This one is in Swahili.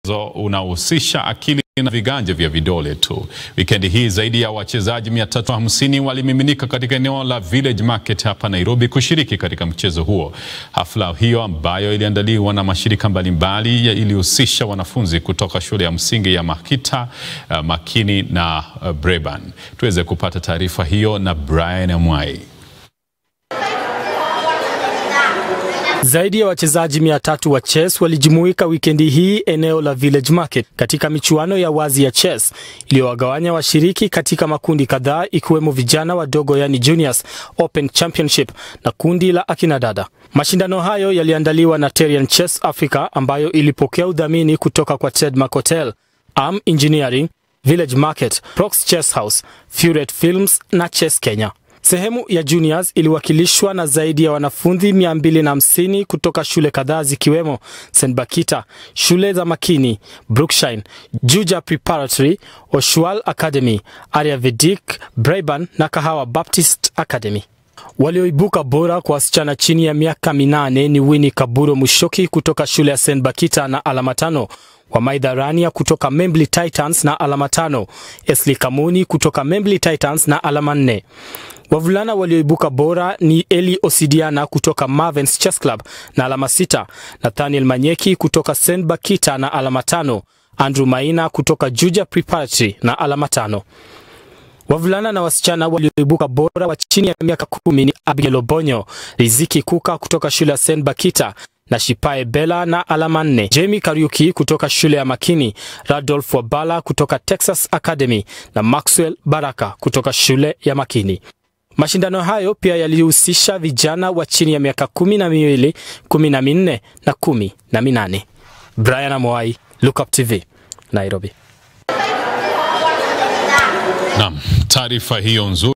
unahusisha akili na viganja vya vidole tu. Wikendi hii zaidi ya wachezaji 350 walimiminika katika eneo la Village Market hapa Nairobi kushiriki katika mchezo huo. Hafla hiyo ambayo iliandaliwa na mashirika mbalimbali ilihusisha wanafunzi kutoka shule ya msingi ya Makita, uh, Makini na uh, Breban. Tuweze kupata taarifa hiyo na Brian Amwai. Zaidi ya wachezaji mia tatu wa chess walijumuika wikendi hii eneo la Village Market katika michuano ya wazi ya chess iliyowagawanya washiriki katika makundi kadhaa ikiwemo vijana wadogo yani juniors open championship na kundi la akina dada. Mashindano hayo yaliandaliwa na Terian Chess Africa ambayo ilipokea udhamini kutoka kwa Tedmark Hotel, Am Engineering, Village Market, Prox Chess House, Furet Films na Chess Kenya. Sehemu ya juniors iliwakilishwa na zaidi ya wanafunzi 250 kutoka shule kadhaa zikiwemo St. Bakita, shule za Makini, Brookshine, Juja Preparatory, Oshwal Academy, Aryavedik, Breban na Kahawa Baptist Academy. Walioibuka bora kwa wasichana chini ya miaka minane ni Winnie Kaburo Mushoki kutoka shule ya St. Bakita na alama tano, Wamaidha Rania kutoka Membli Titans na alama tano, Esli Kamuni kutoka Membli Titans na alama nne. Wavulana walioibuka bora ni Eli Osidiana kutoka Marvens Chess Club na alama sita, Nathaniel Manyeki kutoka St. Bakita na alama tano, Andrew Maina kutoka Juja Preparatory na alama tano. Wavulana na wasichana walioibuka bora wa chini ya miaka kumi ni Abigail Obonyo, Riziki Kuka kutoka shule ya St. Bakita na Shipae Bella na alama nne, Jamie Kariuki kutoka shule ya Makini, Radolf Wabala kutoka Texas Academy na Maxwell Baraka kutoka shule ya Makini. Mashindano hayo pia yalihusisha vijana wa chini ya miaka kumi na miwili, kumi na minne na kumi na minane. Brian Amoai, Lookup TV, Nairobi. Naam, taarifa hiyo nzuri